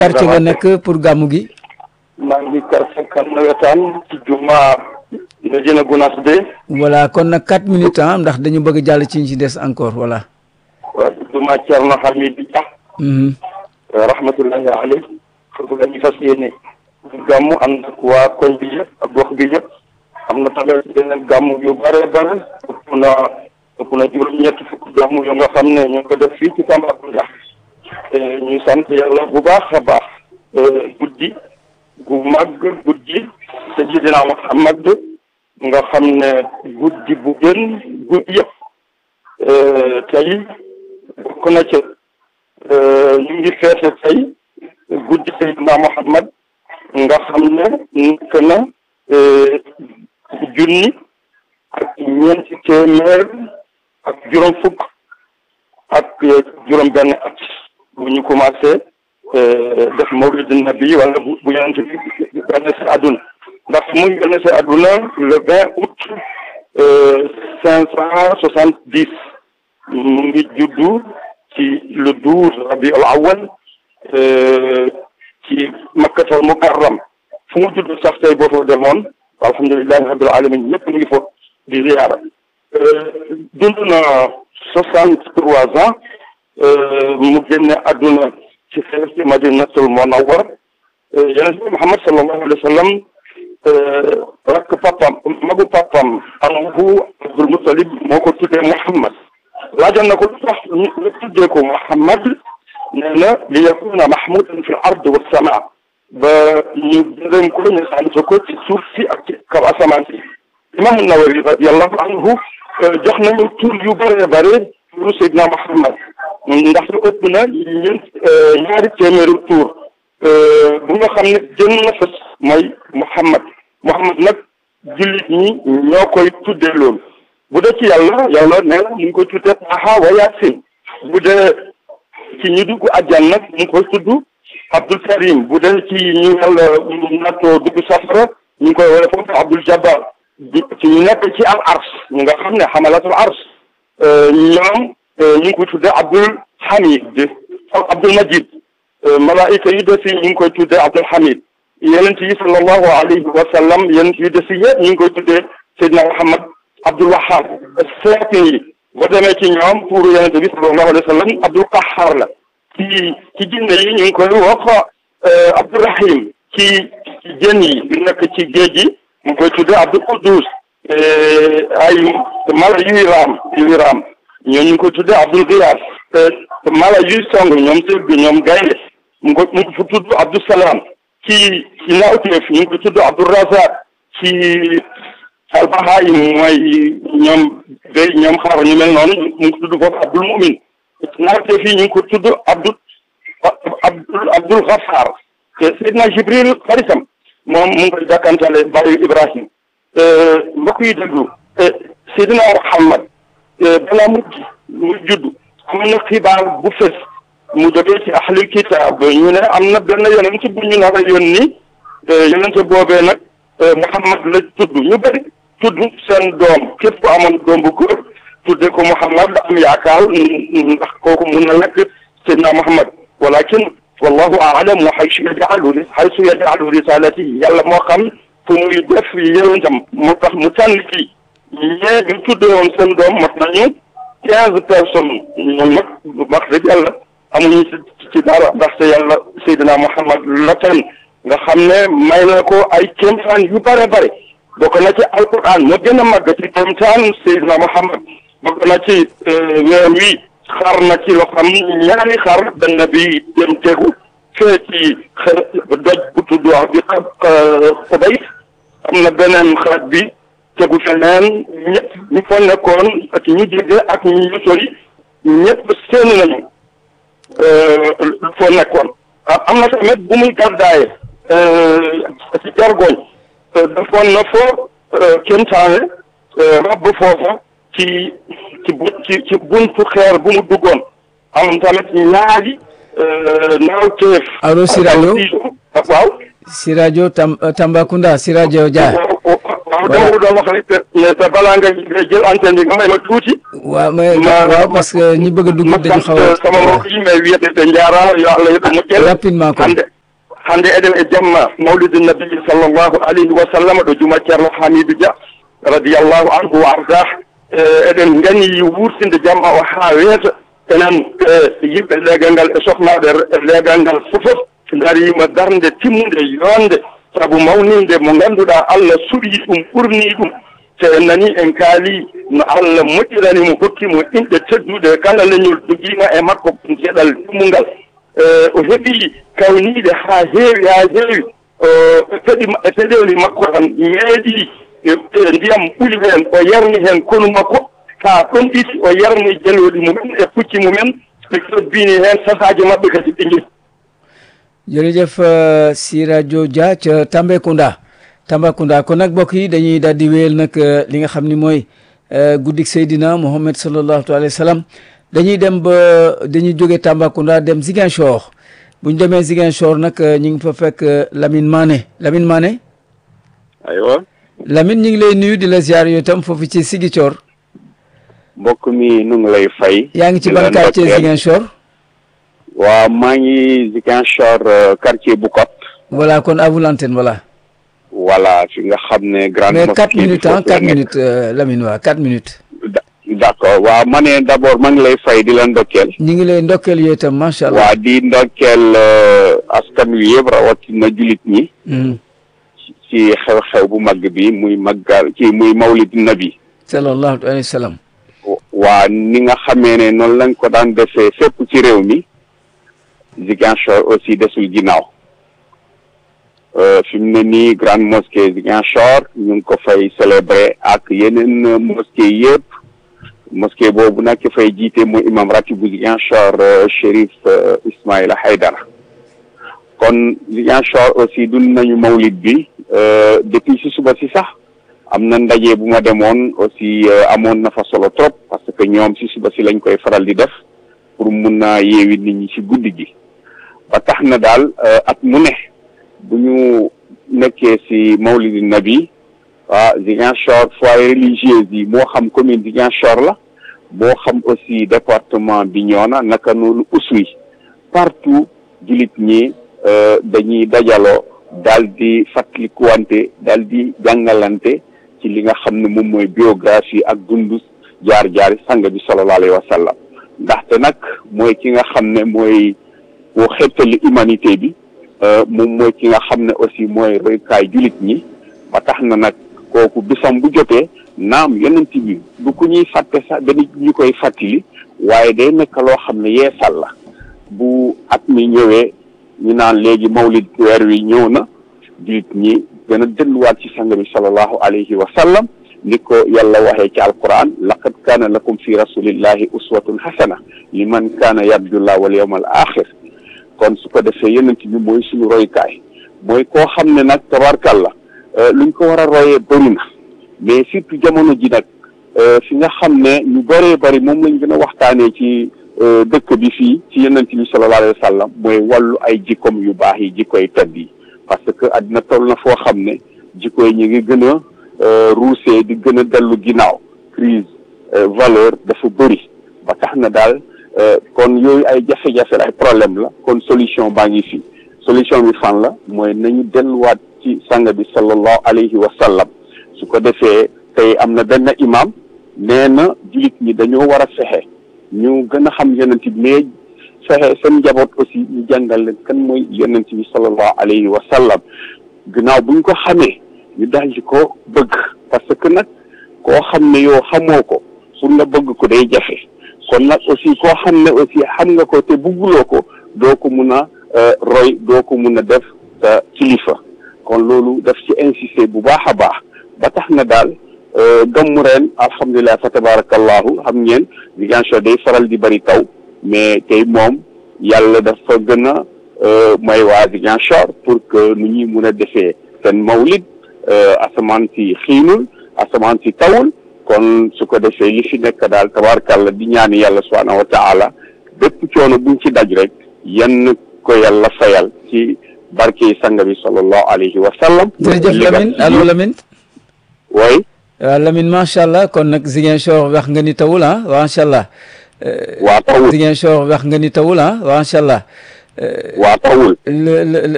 quartier nga nekk pour gàmmu gi. maa ngi quartier kan nawetaan ci juma Medina Gounass de. voilà kon nag quatre minutes ah ndax dañu bëgg jàll ci ñu ci des encore voilà. waaw juma Thierno Hamid Dia. rahmatullahi alayhi foofu la ñu fas yéene. gàmmu ànd ak waa koñ bi yëpp ak gox bi yëpp. am na tamit yeneen gàmmu yu bare bare ëpp na ëpp na juróom-ñetti fukk gàmmu yu nga xam ne ñu ngi ko def fii ci Tambacounda. ñu sant yàlla bu baax a baax. guddi gu màgg guddi Sayyidina Muhammad nga xam ne guddi bu gën guddi yëpp tey bokk na ca ñu ngi feete tey guddi Sayyidina Muhammad nga xam ne nekk na junni ak ñeenti téeméer ak juróom fukk ak juróom benn at bu ñu commencé def mawlid nabi wala bu bu yonent bi gane si àdduna ndax mu ngi gane si àdduna le vingt août cinq cent soixante dix mu ngi juddu ci le douze rabiul awal ci makkatal mukarram fu mu juddu sax tey boo fa demoon alhamdulilahi rabbil alamin ñëpp ñu ngi fa di ziyaara dund na soixante trois ans mu génne àdduna ci xeer ci madinatul munawwar yonent bi Muhammad sallallahu alayhi wa sallam rakk papam magu papam amuhu Abdul Muttalib moo ko tuddee Muhammad laajoon na ko lu tax ñu tuddee ko Muhammad nee na li yakuna mahmudan fi l ard wa sama ba ñu gërëm ko ñu sant ko ci suuf si ak ci kaw asamaan si imam Nawawi radiyallahu anhu jox nañu tur yu bëree bëri turu Seydina Muhammad ndax lu ëpp na ñeent ñaari téeméeri tur bu nga xam ne jën na fës mooy Muhammad Muhammad nag jullit ñi ñoo koy tuddee loolu bu dee ci yàlla yàlla nee na mu ngi koy tuddee Taha wa Yaasin bu dee ci ñu dugg àjjana nag mu ngi koy tudd Abdul Karim bu dee ci ñu yàlla nattoo dugg safara ñu ngi koy wala foofu Abdul Jabbar ci ñu nekk ci al ars ñu nga xam ne xamalatul ars ñoom ñu ngi koy tuddee Abdul Hamid Abdul Majid malaayika yu des yi ñu ngi koy tuddee Abdul Hamid yonent yi sallallahu alayhi wa sallam yonent yu des yi yëpp ñu ngi koy tuddee Seydina Muhammad Abdul Wahab seetin yi boo demee ci ñoom pour yonent bi sallallahu alayhi wa sallam Abdul Qahhar la ci ci jinne yi ñu ngi koy wax Abdul Rahim ci ci jën yi yu nekk ci géej gi mu ngi koy tuddee Abdul Quddus ay mala yuy raam yuy raam ñoo ñu ngi koy tuddee Abdul Ghiyaas mala yuy song ñoom sëg bi ñoom gaynde mu ngi ko mu ngi fu tudd Abdul Salaam ci ci nawteef ñu ngi ko tudd Abdul Razak ci albahaayim mooy ñoom béy ñoom xar ñu mel noonu mu ngi ko tudd foofu Abdul Mumin nawteef yi ñu ngi ko tudd Abdul Abdul Abdul Ghaffar Seydina Jibril xaritam moom mu ngi koy jàkkantale bàyyi Ibrahim mbokk yi déglu Seydina Muhammad balaa mu mu judd am na xibaar bu fës mu jógee ci ahlul kitaab ñu ne am na benn yonent bu ñu nar a yónni yonent boobee nag Muhammad la tudd ñu bëri tudd seen doom képp ku amoon doom bu góor tudde ko Muhammad am yaakaar ndax kooku mun na nekk Seydina Muhammad walakin wallahu a'lam wa haysu yaj'alu haysu yaj'alu risalatihi yàlla moo xam fu muy def yonentam moo tax mu tànn ci ñee ñu tudde woon seen doom mat nañu quinze personnes ñoom nag wax dëgg yàlla amuñu ci dara ndaxte yàlla Seydina Muhammad la tan nga xam ne may na ko ay kéemtaan yu bare bare bokk na ci alquran moo gën a màgg ci kéemtaan Seydina Muhammad bokk na ci weer wi xar na ci loo xam ñaari xar benn bi dem tegu fee ci doj bu tudd bi xobay am na beneen xaaj bi tegu feneen ñëpp ñu fa nekkoon ak ñu jege ak ñu sori ñëpp seen nañu foo nekkoon am na tamit bu muy gàddaaye ci jargoñ defoon na foo kéemtaane rabb foofa ci ci ci ci buntu xeer bu mu duggoon am tamit ñaari naawteef allo si rajo waaw si rajo Tam Tambacounda si rajo Dia waaw dama ko doon wax rek te te balaa nga jël antenne bi nga may ma tuuti. waaw mais ma waaw parce que ñi bëgg a dugg ma dañu xaw sant sama a mbokk yi mais wiyetete njaara yo Allah yeɗo moƴƴere rapidement ko hande hande eɗen e jamma mawlidi nabi sallllahu alayhi wa sallam ɗo juma ceerno hamidou dia radiallahu anhu wa ardah eɗen gani wurtinde jamma o ha weeta enen yimɓe leegal ngal e sohnaɓe e leegal ngal fofof darima darde timmude yonde saabu mawninde mo ganduɗa allah suɓi ɗum ɓurni ɗum te en nani en kaali no allah moƴƴirani mo hokkimo inɗe tedduɗe kala leñol joguima e makko geɗal timmungal o heeɓi kawniide haa heewi haa heewi peɗi e peɗeli makko tan meeɗi e ndiyam ɓuli heen o yarni heen konu makko haa ɗon ɗiɗi o yarni jelooɗi mumen e pucci mumen ɓe kebbini heen sasaaji maɓɓe kadi ɓe njehi jërëjëf euh, Siradio Dia ca Tambacounda Tambacounda kon nag mbokk yi dañuy daal di wéyal nag euh, li nga xam ni mooy euh, guddik Seydina Mohamed sallallahu alayhi wa sallam dañuy dem ba dañuy jóge Tambacounda dem Ziguinchor bu ñu demee Ziguinchor nag ñu ngi fa fekk Lamine Mané Lamine Mané aywa Lamine ñu ngi lay nuyu di la ziar yow itam foofu ci Ziguinchor mbokk mi nu ngi lay fay. yaa ngi ci di la ban quartier ndokkeel. Ziguinchor waaw maa ngi Ziguinchor euh, quartier Bukot. voilà kon à vous l'antenne voilà voilà fi nga xam ne grande mais mosquée 4 bi minutes foofu ah la 4 nekk. minutes euh, Lamine waa 4 minutes Da- d'accord waaw ma ne d'abord maa ngi lay fay di la ndokkeel. ñu ngi lay ndokkeel yow itam macha allah waa di ndokkeel euh, askan wi yëpp rawatina jullit ñi Mhm. ci xew-xew bu mag bi muy maggal ci muy mawlid nabi. sallallahu alayhi wa sallam waa ni nga xamee ne noonu lañ ko daan defee fépp ci réew mi Ziguinchor aussi desul ginnaaw Euh, fi mu ne nii grande mosquée Ziguinchor ñu ngi ko fay célébrer ak yeneen euh, mosquée yëpp mosquée boobu nag ki fay jiite mooy imam ratib bu Ziguinchor euh, Chérif euh, Ismaïla Haydara kon Ziguinchor aussi dund nañu mawlid bi euh, depuis si suba si sax am na ndaje bu ma demoon aussi euh, amoon na fa solo trop parce que ñoom si suba si lañ koy faral di def pour mun a yeewi nit ñi si guddi gi ba tax na daal euh, at mu ne bu ñu nekkee si mawlidi nabi waa Ziguinchor foyer religieuse yi moo xam commune Ziguinchor la moo xam aussi département Bignona naka noonu Oussouye partout jullit ñi euh, dañuy dajaloo daal di fàttalikuwante daal di jàngalante ci li nga xam ne moom mooy biographie ak dundu jaar-jaari sang bi sallallahu alayhi wa sallam ndaxte nag mooy ki nga xam ne mooy boo xettali humanité bi euh, moom mooy ki nga xam ne aussi mooy roykaay jullit ñi ba tax na nag kooku bisam bu jotee naam yonent bi du ku ñuy fàtte sax dañu ñu koy fàttali waaye day nekk loo xam ne yeesal la bu at mi ñëwee ñu naan léegi mawlid weer wi ñëw na jullit ñi gën a delluwaat ci sang bi sallallahu alayhi wa sallam ni ko yàlla waxee ci alquran laqad kaana lakum fi rasulillahi uswatun hasana liman kaana yarjullah wal yawmal axir kon su ko defee yonent bi mooy suñu roykaay mooy koo xam ne nag tabarkalla luñ ko war a royee bëri na mais surtout jamono ji nag fi nga xam ne ñu bëree bëri moom lañ gën a waxtaanee ci dëkk bi fii ci yonent bi sallallahu alayhi wa sallam mooy wàllu ay jikkoom yu baax yi jikkoy tedd yi parce que àddina toll na foo xam ne jikko yi ñu ngi gën a ruusee di gën a dellu ginnaaw crise valeur dafa bëri ba tax na daal kon yooyu ay jafe-jafe la ay problème la kon solution baa ngi fi solution bi fan la mooy nañu delluwaat ci sang bi sallallahu alayhi wa sallam su ko defee tey am na benn imam nee na jullit ñi dañoo war a fexe ñu gën a xam yonent bi mais fexe seen njaboot aussi ñu jàngal leen kan mooy yonent bi sallallahu alayhi wa sallam ginnaaw buñ ko xamee ñu daal di ko bëgg parce que nag koo xam ne yow xamoo ko pour nga bëgg ko day jafe kon nag aussi koo xam ne aussi xam nga ko te bugguloo ko doo ko mun a roy doo ko mun a def sa kilifa kon loolu daf ci insister bu baax a baax ba tax na daal gàmmu ren alhamdulilah fa tabarakallahu xam ngeen Ziguinchor day faral di bari taw mais tey moom yàlla dafa gën a may waa Ziguinchor pour que nu ñuy mun a defee seen mawlid asamaan si xiinul asamaan si tawul kon su ko defee li fi nekk daal tabarakàllah di ñaani yàlla subhanahu wa taala bépp coono buñ ci daj rek yan ko yàlla fayal ci barke sang bi sallallahu alayhi wa sallam jërëjëf Lamine allo Lamine oui waaw Lamine macha allah kon nag Ziguinchor wax nga ni tawul ah macha allah. waa tawul Ziguinchor wax nga ni tawul ah macha allah. waa tawul le le